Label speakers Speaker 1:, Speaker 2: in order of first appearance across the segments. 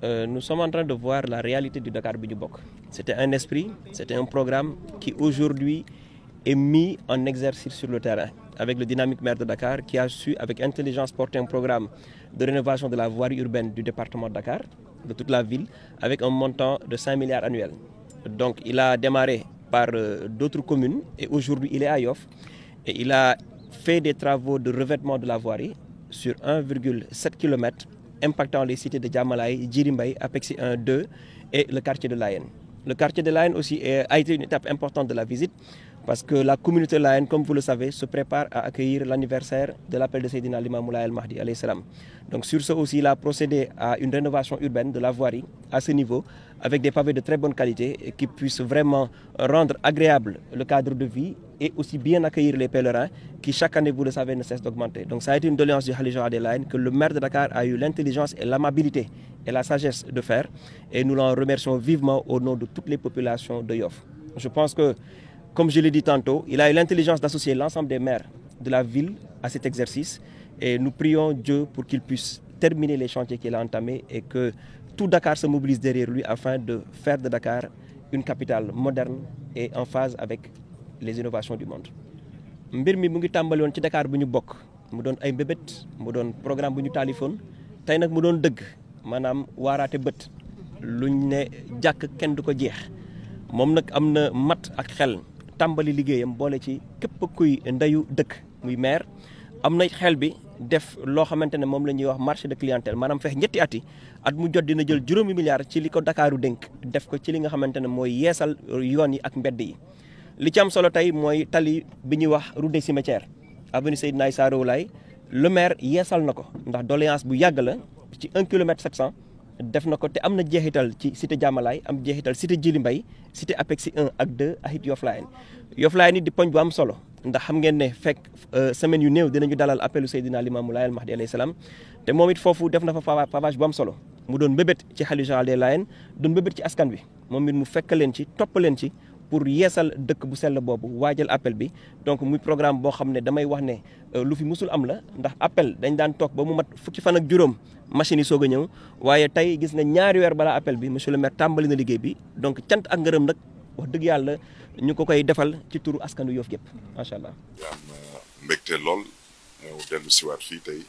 Speaker 1: euh, nous sommes en train de voir la réalité du Dakar Bidjoubok. C'était un esprit, c'était un programme qui aujourd'hui est mis en exercice sur le terrain avec le dynamique maire de Dakar qui a su avec intelligence porter un programme de rénovation de la voirie urbaine du département de Dakar, de toute la ville, avec un montant de 5 milliards annuels. Donc il a démarré par euh, d'autres communes et aujourd'hui il est à Yoff et il a fait des travaux de revêtement de la voirie sur 1,7 km impactant les cités de Djamalaï, Djirimbay, Apexi 1, 2 et le quartier de Layen. Le quartier de Layen aussi est- a été une étape importante de la visite parce que la communauté Layen, comme vous le savez, se prépare à accueillir l'anniversaire de l'appel de Sayyidina Limam Moulay al-Mahdi alayhi salam. Donc sur ce aussi, il a procédé à une rénovation urbaine de la voirie à ce niveau avec des pavés de très bonne qualité et qui puissent vraiment rendre agréable le cadre de vie et aussi bien accueillir les pèlerins qui chaque année, vous le savez, ne cessent d'augmenter. Donc ça a été une doléance du Khalifa Adelaine que le maire de Dakar a eu l'intelligence et l'amabilité et la sagesse de faire et nous l'en remercions vivement au nom de toutes les populations de Yoff. Je pense que, comme je l'ai dit tantôt, il a eu l'intelligence d'associer l'ensemble des maires de la ville à cet exercice et nous prions Dieu pour qu'il puisse terminer les chantiers qu'il a entamés et que tout Dakar se mobilise derrière lui afin de faire de Dakar une capitale moderne et en phase avec les innovations du monde. mbir mi mu ngi tàmbali woon ci Dakar bu ñu bokk mu doon ay mbébét mu doon programme bu ñu taalifoon tey nag mu doon dëgg maanaam waaraate bët luñ ne jàkk kenn du ko jeex moom nag am na mat ak xel tàmbali liggéeyam boole ci képp kuy ndeyu dëkk muy maire am na xel bi def loo xamante ne moom la ñuy wax marché de clientèle maanaam fex ñetti at yi at mu jot dina jël juróomi milliards ci li ko Dakaaru dénk def ko ci li nga xamante ne mooy yeesal yoon yi ak mbedd yi li ci am solo tey mooy tali bi ñuy wax route des cimetières avenue Seydina Issa Rouhou Laye le maire yeesal na ko ndax doléance bu yàgg la ci 1 kilomètre 700 def na ko te am na jeexital ci cité Diamalaye am jeexital cité Djily Mbaye cité Apexi 1 ak 2 ak it Yoff Layeen Yoff Layeen it di poñ bu am solo ndax xam ngeen ne fekk semaine yu néew dinañu dalal appelu Seydina Limamou Laye al Mahdi alayhi salaam te moom it foofu def na fa pavage bu am solo mu doon mbébét ci xalifa général des Layènes doon mbébét ci askan bi moom it mu fekk leen ci topp leen ci pour yeesal dëkk bu sell boobu waajal appel bi donc muy programme boo xam ne damay wax ne lu fi musul am la ndax appel dañ daan toog ba mu mat fukki fan ak juróom machine yi soog a ñëw waaye tey gis nga ñaari weer balaa appel bi monsieur le maire tàmbali na liggéey bi donc cant ak ngërëm nag wax dëgg yàlla ñu ko koy defal ci turu askanu Yoff gépp macha allah.
Speaker 2: di am mbégte lool ñëw dellu siwaat fii tey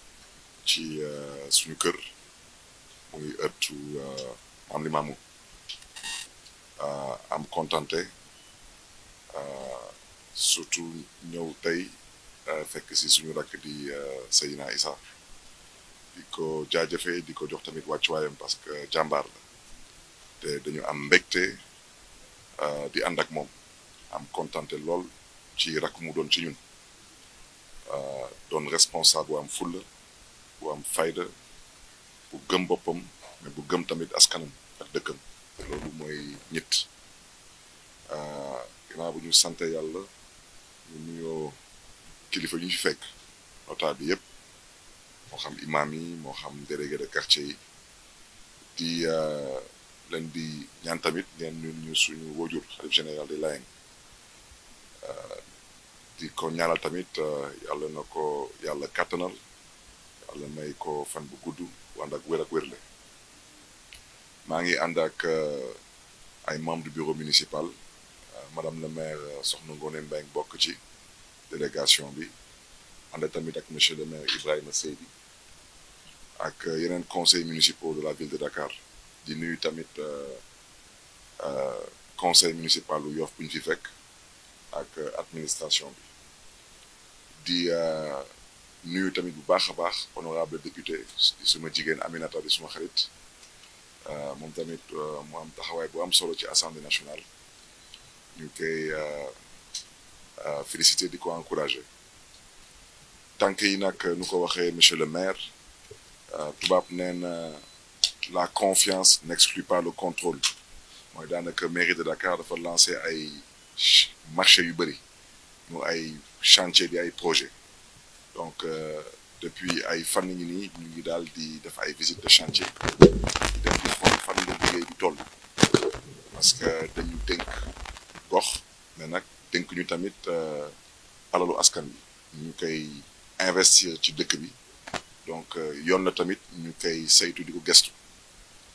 Speaker 2: ci suñu kër muy ëttu am Limaamu am kontante surtout ñëw tey fekk si suñu rakk di Seydina Issa di ko jaajëfee di ko jox tamit wàccuwaayam parce que jàmbaar la te dañu am mbégte di ànd ak moom am kontante lool ci rakk mu doon ci ñun doon responsable bu am fulla bu am fayda bu gëm boppam mais bu gëm tamit askanam ak dëkkam loolu mooy ñett ginnaaw bu ñu sante yàlla ñu nuyoo kilifa ñu fi fekk notable bi yëpp moo xam imam yi moo xam délégué de quartier yi di leen di ñaan tamit ngeen ñun ñu suñu wóojur xalif général des Layènes di ko ñaanal tamit yàlla na ko yàlla kàttanal yàlla may ko fan bu gudd ànd ak wér ak wérle maa ngi ànd ak ay membre du bureau municipal madame le maire Soxna Ngoné Mbengue bokk ci délégation bi ànd tamit ak monsieur le maire Ibrahima Seydi ak yeneen conseils municipaux de la ville de Dakar di nuyu tamit conseil municipal u Yoff bu ñu fi fekk ak administration bi di nuyu tamit bu baax a baax honorable député di suma jigéen Aminata di suma xarit moom tamit mu am taxawaay bu am solo ci assemblée nationale ñu koy féliciter di ko encourager tànk yi nag nu ko waxee monsieur le maire tubaab nee na la confiance n'exclut pas le contrôle mooy daanaka mairie de Dakar dafa lancer ay marché yu bëri ñu ay chantier di ay projet donc depuis ay fan ngi nii ñu ngi daal di def ay visite de chantier di dem di xool fan la liggéey bi toll parce que dañu dénk gox mais nag dénk ñu tamit alalu askan bi ñu koy investir ci dëkk bi donc yoon na tamit ñu koy saytu di ko gestu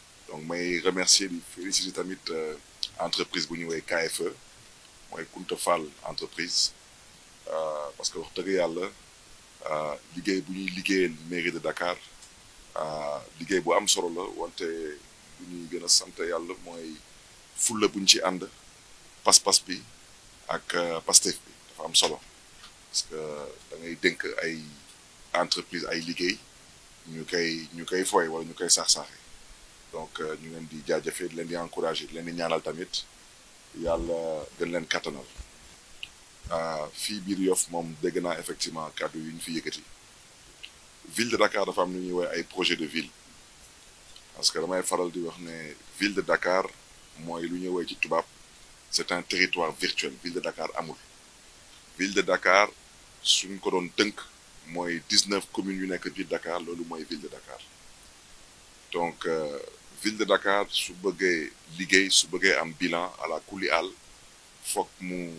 Speaker 2: may remercier di féliciter tamit entreprise bu ñuy woowee KFE mooy Kunta Fall entreprise parce que wax dëgg yàlla liggéey bu ñuy liggéeyal mairie de Dakar liggéey bu am solo la wante bu ñuy gën a sant yàlla mooy fulla buñ ci ànd pas-pas bi ak Pastef bi dafa am solo parce que da ngay dénk ay entreprise ay liggéey ñu koy ñu koy fooy wala ñu koy saax-saaxe donc ñu leen di jaajëfee di leen di encouragé di leen di ñaanal tamit yàlla gën leen kattanal fii biir Yoff moom dégg naa effectivement kàddu yu ñu fi yëkkati ville de Dakar dafa am lu ñuy woowee ay projet de ville parce que damay faral di wax ne ville de Dakar mooy lu ñuy woowee ci tubaab c'est un territoire virtuel ville de Dakar amul ville de Dakar suñ ko doon tënk mooy 19 communes yu nekk biir Dakar loolu mooy ville de Dakar donc ville de Dakar su bëggee liggéey su bëggee am bilan à la kuli àll foog mu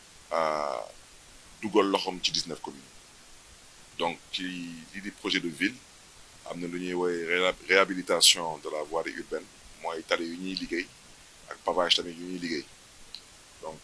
Speaker 2: dugal loxoom ci 19 communes donc ci lii di projet de ville am na lu ñuy woowee réhabilitation de la voirie urbaine mooy tali yu ñuy liggéey ak pavage tamit yu ñuy liggéey donc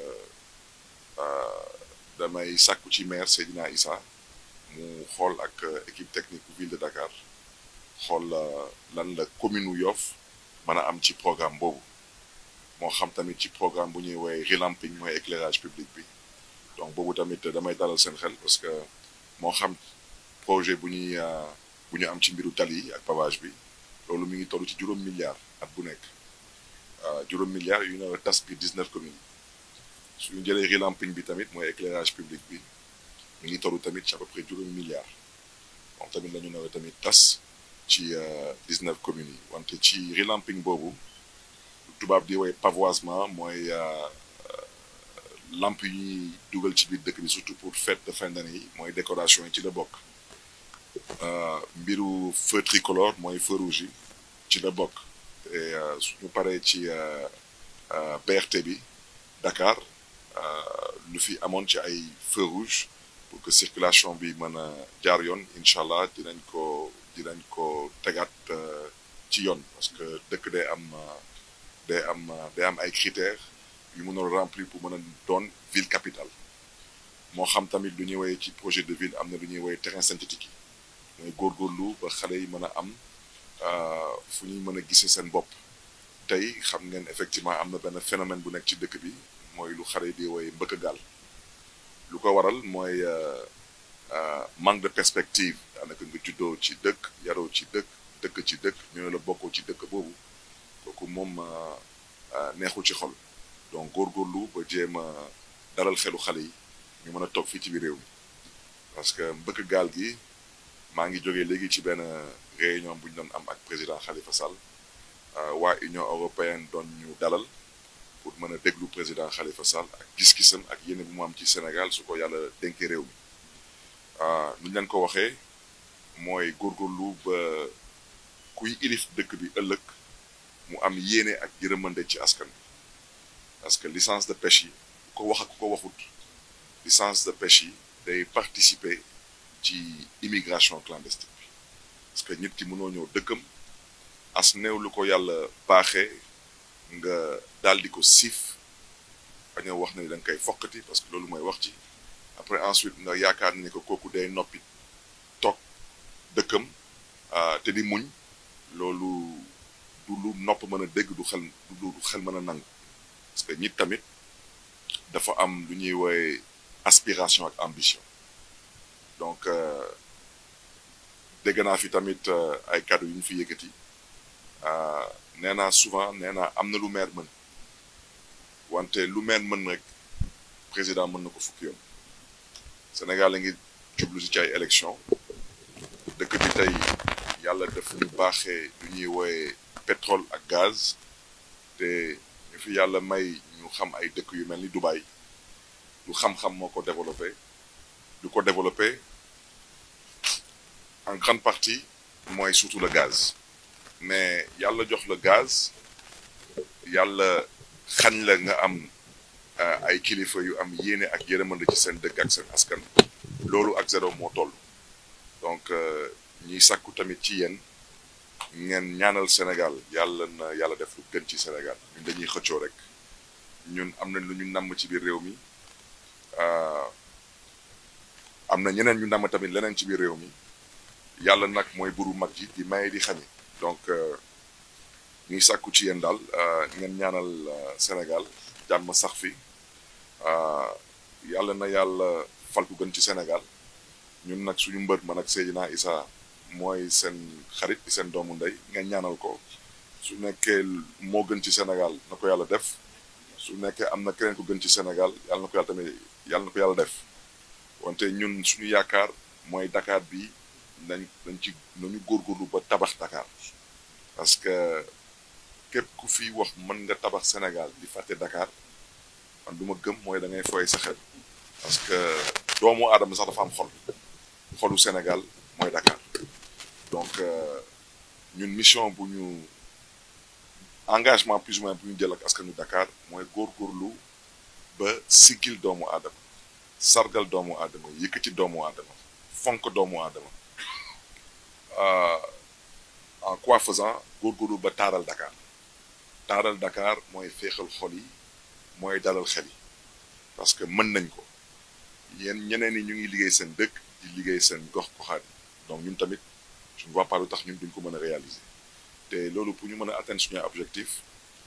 Speaker 2: damay sàkku ci maire Seydina Issa mu xool ak équipe technique bu ville de Dakar xool lan la commune u Yoff mën a am ci programme boobu moo xam tamit ci programme bu ñuy woowee relamping mooy éclairage public bi donc boobu tamit damay dalal seen xel parce que moo xam projet bu ñuy bu ñu am ci mbiru tali yi ak pavage bi loolu mi ngi toll ci juróom milliards at bu nekk juróom milliards yu nar a tas bi 19 communes suñu jëlee relamping bi tamit mooy éclairage public bi mi ngi toll tamit ci à peu près juróomi milliards moom tamit la ñu nar a tamit tas ci 19 communes yi wante ci relamping boobu tubaab di woy pavoisement mooy lamp yi ñuy dugal ci biir dëkk bi surtout pour fête de fin d'année yi mooy décoration yi ci la bokk mbiru feu tricolore mooy feu rouge yi ci la bokk te suñu paree ci BRT bi Dakar lu fi amoon ci ay feu rouge pour que circulation bi mën a jaar yoon incha allah dinañ ko dinañ ko tegaat ci yoon parce que dëkk day am day am day am ay critères yu mënoon remplir pour mën a doon ville capitale moo xam tamit lu ñuy woowee ci projet de ville am na lu ñuy woowee terrain synthétique yi mooy góorgóorlu ba xale yi mën a am fu ñuy mën a gisee seen bopp tey xam ngeen effectivement am na benn phénomène bu nekk ci dëkk bi mooy lu xale yi di woowee mbëkk gaal lu ko waral mooy manque de perspective daanaka nga juddoo ci dëkk yaroo ci dëkk dëkk ci dëkk ñu ne la bokkoo ci dëkk boobu kooku moom neexul ci xol donc góorgóorlu ba jéem a dalal xelu xale yi ñu mën a toog fii ci biir réew mi parce que mbëkk gaal gi maa ngi jógee léegi ci benn réunion bu ñu doon am ak président Khalifa Sall waa Union européenne doon ñu dalal pour mën a déglu président Khalifa Sall ak gis-gisam ak yéene bu mu am ci Sénégal su ko yàlla dénkee réew mi nu ñu leen ko waxee mooy góorgóorlu ba kuy ilif dëkk bi ëllëg mu am yéene ak yërëmande ci askan bi parce que licence de pêche yi ko wax ak ko waxut licence de pêche yi day participer ci immigration clandestine bi parce que nit ki mënoo ñëw dëkkam as néew lu ko yàlla baaxee nga daal di ko siif bañ a wax ne da nga koy fokkati parce que loolu mooy wax ci après ensuite nga yaakaar ne ko kooku day noppi toog dëkkam te di muñ loolu du lu nopp mën a dégg du xel du xel mën a nangu parce que nit tamit dafa am lu ñuy woowe aspiration ak ambition donc dégg naa fi tamit ay kàddu yu ñu fi yëkkati nee naa souvent nee naa am na lu maire mën wante lu maire mën rek président mën na ko fukki yoon Sénégal la ngi jublu si ci ay élection dëkk bi tey yàlla def ñu baaxee lu ñuy woowe pétrole ak gaz te ñu fi yàlla may ñu xam ay dëkk yu mel ni Dubaï lu xam-xam moo ko développé lu ko développé en grande partie mooy surtout le gaz mais yàlla jox la gaz yàlla xañ la nga am ay kilifa yu am yéene ak yërëmande ci seen dëkk ak seen askan loolu ak zéro moo toll donc ñiy sàkku tamit ci yéen ngeen ñaanal Sénégal yàlla na yàlla def lu gën ci Sénégal ñun dañuy xëccoo rek ñun am nañ lu ñu namm ci biir réew mi am na ñeneen ñu namm tamit leneen ci biir réew mi yàlla nag mooy buru mag ji di maye di xañe donc ñuy sàkku ci yéen daal ngeen ñaanal Sénégal jàmm sax fi yàlla na yàlla fal ku gën ci Sénégal ñun nag suñu mbër man ak Seydina Issa mooy seen xarit di seen doomu ndey ngeen ñaanal ko su nekkee moo gën ci Sénégal na ko yàlla def su nekkee am na keneen ko gën ci Sénégal yàlla na ko yàlla tamit yàlla na ko yàlla def wante ñun suñu yaakaar mooy Dakar bi nañ nañ ci nañu góorgóorlu ba tabax Dakar parce que képp ku fi wax mën nga tabax Sénégal di fàtte Dakar man du ma gëm mooy da ngay fooy sa xel parce que doomu aadama sax dafa am xol xolu Sénégal mooy Dakar donc ñun mission bu ñu engagement plus ou moins bu ñu jël ak askanu Dakar mooy góorgóorlu ba siggil doomu aadama sargal doomu aadama yëkkati doomu aadama fonk doomu aadama en quoi faisant góorgóorlu ba taaral Dakar taaral Dakar mooy féexal xol yi mooy dalal xel yi parce que mën nañ ko yéen ñeneen ñi ñu ngi liggéey seen dëkk di liggéey seen gox goxaat yi donc ñun tamit je ne vois pas lu tax ñun duñ ko mën a réaliser te loolu pour ñu mën a atteindre suñu objectif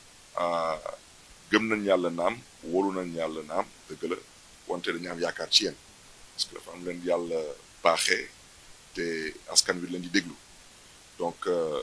Speaker 2: gëm nañ yàlla naam wóolu nañ yàlla naam dëgg la wante dañu am yaakaar ci yéen parce que dafa am leen yàlla baaxee te askan wi leen di déglu donc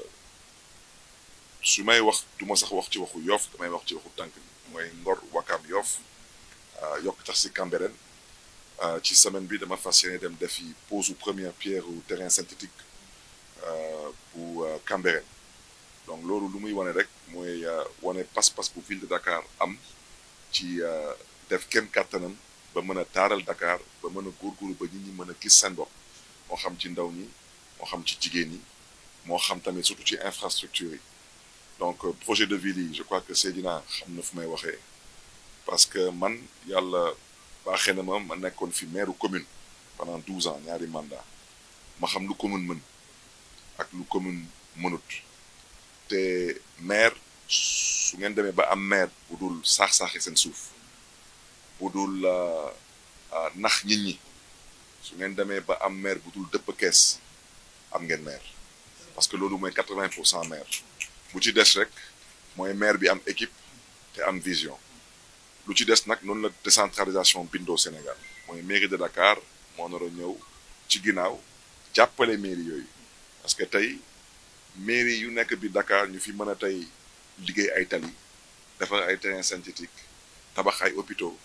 Speaker 2: su may wax du ma sax wax ci waxu Yoff damay wax ci waxu tànk bi mooy Ngor Wakam Yoff yokk tax si Cambérène ci semaine bi dama fas yéene dem defi pose première pierre au terrain synthétique bu Cambérène donc loolu lu muy wane rek mooy wane pas-pas bu ville de Dakar am ci def kenn kàttanam ba mën a taaral Dakar ba mën a góorgóorlu ba nit ñi mën a gis seen bopp moo xam ci ndaw ñi moo xam ci jigéen ñi moo xam tamit surtout ci infrastructure yi donc projet de ville yi je crois que Seydina xam na fu may waxee parce que man yàlla baaxee na ma ma nekkoon fi maire commune pendant douze ans ñaari mandat ma xam lu commune mën ak lu commune mënut te maire su ngeen demee ba am maire bu dul saax-saaxi seen suuf bu dul nax nit ñi su ngeen demee ba am maire bu dul dëpp kees am ngeen maire parce que loolu mooy quatre-vingt pour cent maire bu ci des rek mooy maire bi am équipe te am vision lu ci des nag noonu la décentralisation bindoo Sénégal mooy mairie de Dakar moo nar a ñëw ci ginnaaw jàppale mairie yooyu parce que tey mairie yu nekk bi Dakar ñu fi mën a tey liggéey ay tali defar ay terrain synthétique tabax ay hôpitaux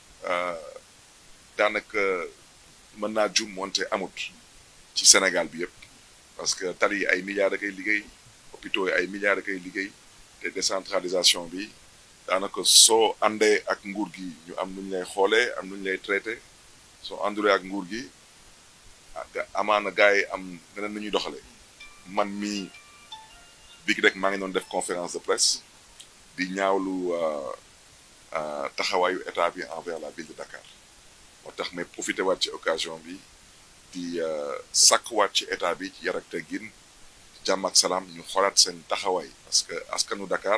Speaker 2: daanaka mën naa jum wante amut ci Sénégal bi yëpp parce que tali yi ay milliards da koy liggéey hôpitaux yi ay milliards da koy liggéey te décentralisation bi daanaka soo àndee ak nguur gi ñu am nu ñu lay xoolee am nu ñu lay traité soo àndulee ak nguur gi amaana gars yi am neneen nu ñuy doxalee man mii bi rek maa ngi doon def conférence de presse di ñaawlu taxawaayu état bi envers la ville de Dakar moo tax may profité waat ci occasion bi di sàkkuwaat ci état bi ci yar ak teggin jàmm ak salaam ñu xoolaat seen taxawaay parce que askanu Dakar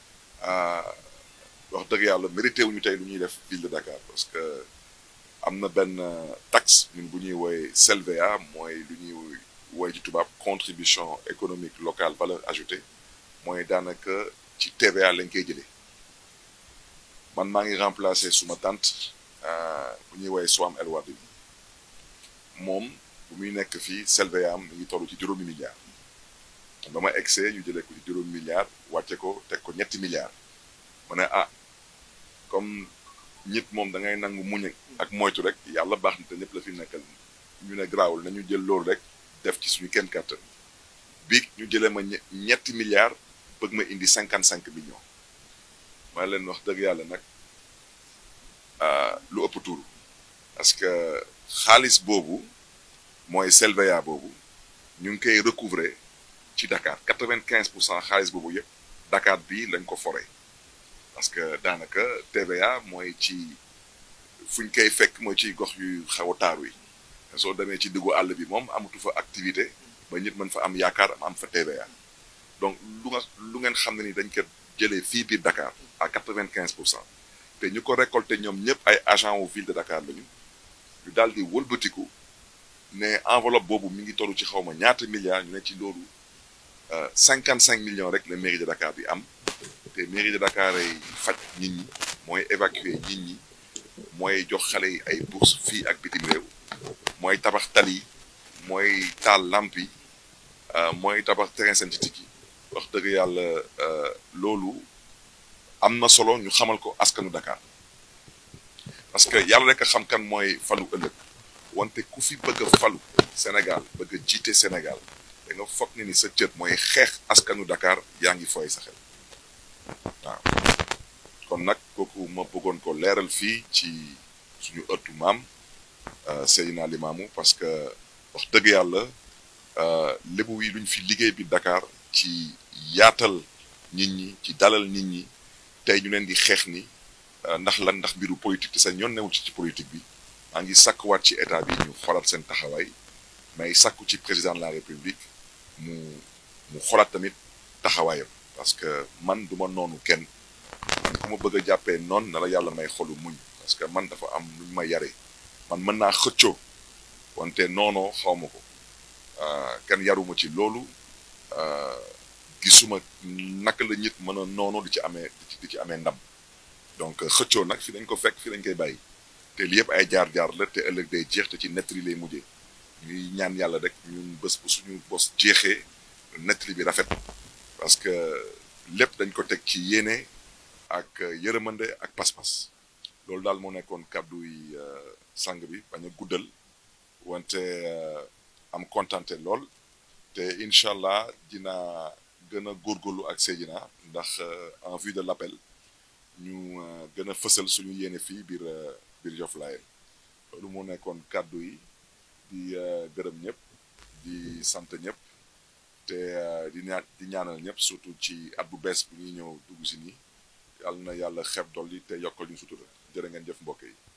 Speaker 2: wax dëgg yàlla mérité wuñu tey lu ñuy def ville de Dakar parce que am na benn taxe ñun bu ñuy woowee CELVA mooy lu ñuy woowee ci tubaab contribution économique locale valeur ajoutée mooy daanaka ci TVA lañ koy jëlee man maa ngi remplacer suma tante bu ñuy woowee Soham El Wardini moom bu muy nekk fii CELVA am mi ngi toll ci juróomi milliards ba ma egsee ñu jëlee ko ci juróomi milliards wàcce ko teg ko ñetti milliards ma ne ah comme nit moom da ngay nangu muñ ak moytu rek yàlla baax na te ñëpp la fi nekkal ñu ne garaawul nañu jël loolu rek def ci suñu kenn kàttan bi ñu jëlee ma ñetti milliards bëgg ma indi cinquante cinq millions ma leen wax dëgg yàlla nag lu ëpp tuuru parce que xaalis boobu mooy CELVA boobu ñu ngi koy recouvrer ci Dakar quatre vingt quinze pour cent xaalis boobu yëpp Dakar bii lañ ko foree parce que daanaka TVA mooy ci fuñ koy fekk mooy ci gox yu xaw a taaru yi soo demee ci diggu àll bi moom amatu fa activité ba nit mën fa am yaakaar am fa TVA donc lu nga lu ngeen xam ne ni dañ ko jëlee fii biir Dakar à quatre-vingt-quinze pour cent te ñu ko récolté ñoom ñëpp ay agent wu ville de Dakar lañu ñu daal di wëlbatiku ne enveloppe boobu mi ngi toll ci xaw ma ñaata milliards ñu ne ci loolu cinquante cinq millions rek la mairie de Dakar di am te mairie de Dakar ay faj nit ñi mooy évacuer nit ñi mooy jox xale yi ay bourse fii ak bitim réew mooy tabax tali yi mooy taal lamp yi mooy tabax terrain synthétique yi wax dëgg yàlla loolu am na solo ñu xamal ko askanu Dakar parce que yàlla rek a xam kan mooy falu ëllëg wante ku fi bëgg a falu Sénégal bëgg a jiite Sénégal da nga foog ne ni sa cër mooy xeex askanu Dakar yaa ngi fooy sa xel waaw kon nag kooku ma bëggoon ko leeral fii ci suñu ëttu maam Seydina Limamou parce que wax dëgg yàlla lébu yi luñ fi liggéey bi Dakar ci yaatal nit ñi ci dalal nit ñi tey ñu leen di xeex ni ndax lan ndax mbiru politique te seen yoon newul ci ci politique bi maa ngi sàkkuwaat ci état bi ñu xoolaat seen taxawaay mais sàkku ci président de la république mu mu xoolaat tamit taxawaayam parce que man du ma noonu kenn man ku ma bëgg a jàppee noonu na la yàlla may xolu muñ parce que man dafa am lu ñu ma yaree man mën naa xëccoo wante noonoo xaw ma ko kenn yaruma ci loolu gisuma naka la nit mën a noonu di ci amee di ci amee ndam donc xëccoo nag fi dañ ko fekk fi dañ koy bàyyi te li yëpp ay jaar-jaar la te ëllëg day jeex te ci nettali lay mujjee ñuy ñaan yàlla rek ñun bés bu suñu bos jeexee nettali bi rafet parce que lépp dañ ko teg ci yéene ak yërëmande ak pas-pas loolu daal moo nekkoon kàddu yi sang bi bañ a guddal wante am kontante lool te incha allah dina gën a góorgóorlu ak Seydina ndax en vue de l'appel ñu gën a fësal suñu yéene fii biir biir Joflaye loolu moo nekkoon kàddu yi di gërëm ñëpp di sant ñëpp te di ñaan di ñaanal ñëpp surtout ci at bu bees bu ñuy ñëw dugg si nii yàlla na yàlla xeeb dolli te yokkal ñu sutura jërë ngeen jëf mbokk yi